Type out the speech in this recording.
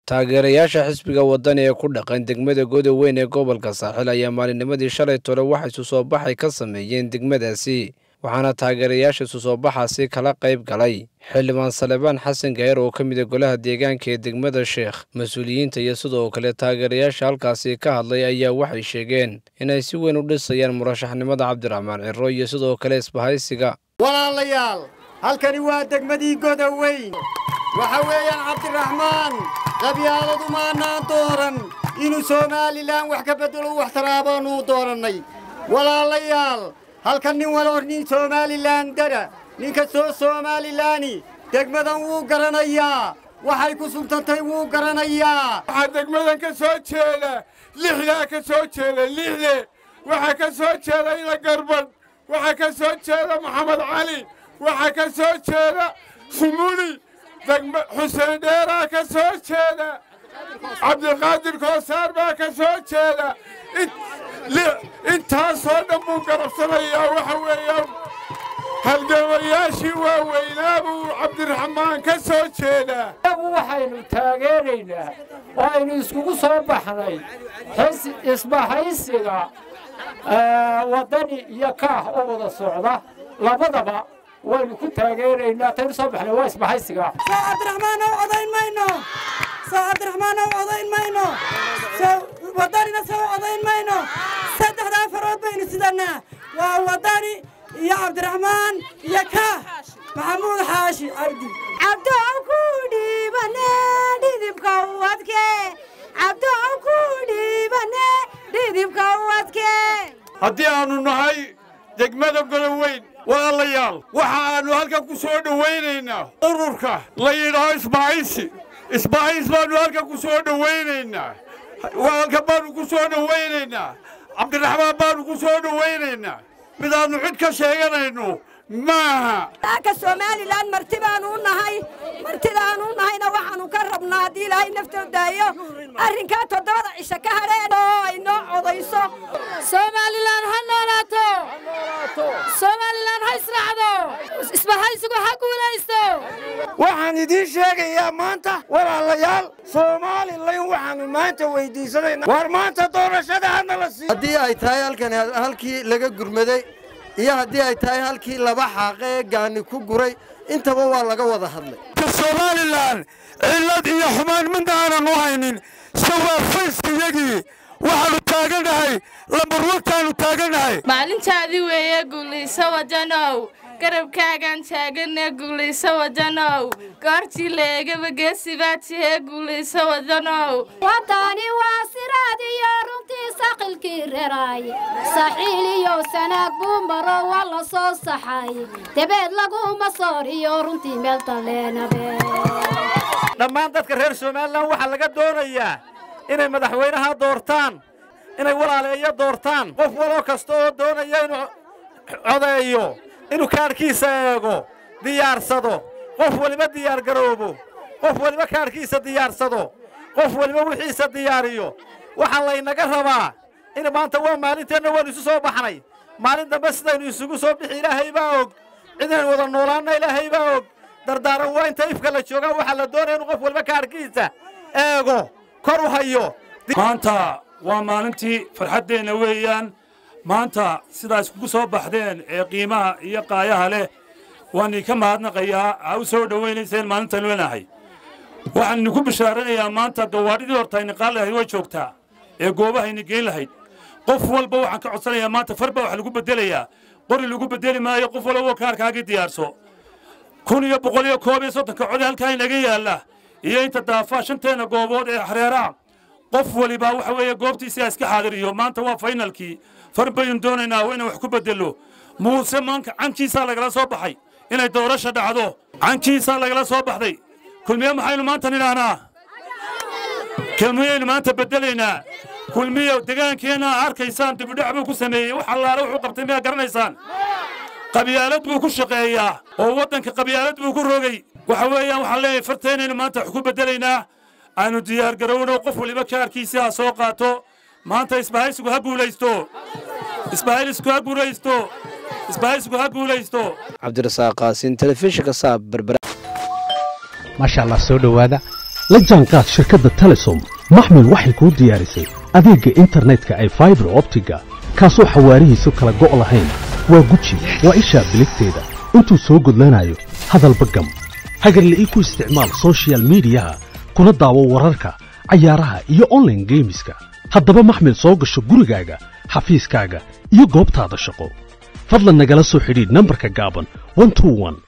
taageerayaasha xisbiga wadani ee ku dhaqan degmada godoweyn ee gobolka saaxil ayaa maalinnimadii shalay tole waxay isu soo baxay ka sameeyeen degmadaasi waxaana taageerayaasha isu soo baxaasi kala qayb galay xildhibaan salebaan xasan gayer oo ka mid a golaha deegaanka ee degmada sheekh mas-uuliyiinta iyo sidoo kale taageerayaasha halkaasi ka hadlay ayaa waxay sheegeen inay si weyn u dhisayaan murashaxnimada cabdiraxmaan ciro iyo sidoo kale isbahaysiga walaalayaal halkani waa degmadii godoweyn waxa weeyaan cabdiraxmaan qabyaaladu maannaan dooran inuu somalilan wax ka beddelo wax taraabaanuu doorannay walaalayaal halkan nin waloo nin somalilan dara nin kastoo somalilaani degmadan wuu garanayaa waxay ku suntantay wuu garanayaa waxaa degmadan ka soo jeeda lixdaa ka soo jeeda lixde waxaa ka soo jeeda ina garbadh waxaa ka soo jeeda maxamed cali waxaa ka soo jeeda sumuli xuseen dheeraa ka soo jeeda cabdiqaadir koosaar baa ka soo jeeda intaasoo dhan buu garabsanayaa waxa weeyaan halgamayaashii waaweynaa buu cabdiraxmaan ka soo jeedaa iyagu waxaynu taageeraynaa oo aynu iskugu soo baxnay isbahaysiga waddani iyo kaah oo wada socda labadaba waynu ku taageeraynaa taynu soo baxnay waa isbahaysiga soo cabdiraxmaan ow odayn mayno soo cabdiraxmaan ow odayn mayno soo waddanina soo odayn mayno saddexdaa farood baynu sidannaa waa waddani iyo cabdiraxmaan iyo kaah maxamuud xaashi cabdi cabdow ku dhiibane dhidibka u adke cabdow ku dhiibane dhidibka u adke haddii aannu nahay degmada godoweyn walaalayaal waxa aannu halkan ku soo dhowaynaynaa ururka la yidhaaho isbahaysi isbahays baannu halkan ku soo dhowaynaynaa halkan baannu ku soo dhowaynaynaa cabdiraxmaan baannu ku soo dhowaynaynaa midaannu cid ka sheeganayno maaha ka somalilan marti baanu u nahay martidaanu u nahayna waxaannu ka rabnaa haddii ilaahay naftoo daayo arrinkaa toddobada cisho ka hadheen oo ay noo codayso somalilan ha noolaato somalilan ha israacdo isbahaysigu ha guulaysto waxaan idiin sheegayaa maanta walaalayaal soomaalilan waxaannu maanta weyddiisanaynaa war maanta doorashada hana la siiyo haddii ay tahay halkan halkii laga gurmaday iyo haddii ay tahay halkii laba xaaqe ee gaani ku guray intaba waa laga wada hadlay somalilan cillad iyo xumaan midna aanan u haynin sawaafayskayagii waxaannu taagannahay lambarwantaannu taagannahay maalintaadii weeye guulayso wadanow garabkaagaan taaganee guulayso wadanow goortii la eegaba geesibaa tihee guulayso wadanow waddani waa siraad iyo runtii saqilkii reraaye saxiil iyo sanaag buu maro waa la soo saxaye dabeed laguma sooriyo runtii meel dalleenabe dhammaan dadka reer somalilan waxaa laga doonayaa inay madaxweynaha doortaan inay walaaleeyo doortaan qof waloo kasta oo doonaya inuu codeeyo inuu kaadhkiisa eego diyaarsado qof weliba diyaargaroobo qof weliba kaadhkiisa diyaarsado qof weliba wixiisa diyaariyo waxaa laynaga rabaa in maanta waa maalinteenna waannu isu soo baxnay maalin dambe sidaynu isugu soo bixi ilaahay baa og cidaynu wada noolaanna ilaahay baa og dardaaran waa inta ifka la joogaa waxaa la doonaya inuu qof weliba kaadhkiisa eego kor u hayo maanta waa maalintii farxaddeenna weeyaan maanta sidaa iskugu soo baxdeen ee qiimaha iyo qaayaha leh waan idinka mahadnaqayaa aa u soo dhowaynayseen maalintan leenahay waxaan idinku bishaaranayaa maanta gawaadhidii horta ayna qaali lahayd way joogtaa ee goobahayna geen lahayd qof walba waxaan ka codsanayaa maanta farba wax lagu beddelayaa qori lagu beddeli maayo qof walba kaarkaagii diyaarso kun iyo boqol iyo koob iyo soddonka code halkaa inaga yaalla iyo inta daafaa shanteenna goobood ee xareeraa qof waliba waxa weeye goobtiisa iska xaadiriyo maanta waa faynalkii far baynu doonaynaa waa inaan wax ku beddello muuse maanka cankiisaa lagala soo baxay inay doorasha dhacdo cankiisaa lagala soo baxday kulmiye maxaynu maanta nidhaahnaa kulmiyaynu maanta beddelaynaa kulmiye degaankeenna arkaysaan dibidhac buu ku sameeyey wax allaale wuxuu qabtay miyaa garanaysaan qabyaalad buu ku shaqeeyaa oo waddanka qabyaalad buu ku rogay waxa weeyaan waxaan leeyahay farteennaynu maanta wax ku beddelaynaa aanu diyaargarowno qof waliba kaarkiisii ha soo qaato maanta isbahaysigu ha guulaysto isbahaysigu ha guulaysto isbahaysigu ha guulaysto cabdirasaaq qaasin telefishinka saab berbera maasha allah soo dhowaada la jaanqaad shirkadda telesom maxmil waxay kuu diyaarisay adeegga internetka ay faibar optiga kaasoo xawaarihiisu kala go' lahayn waa guji waa ishaa biligteeda intuu soo gudlanayo hadalba gam hagarla'ii ku isticmaal sochial midiyaha kuna daawo wararka cayaaraha iyo onlaine geemiska haddaba maxmil soo gasho gurigaaga xafiiskaaga iyo goobtaada shaqo fadlan nagala soo xidhiidh nambarka gaaban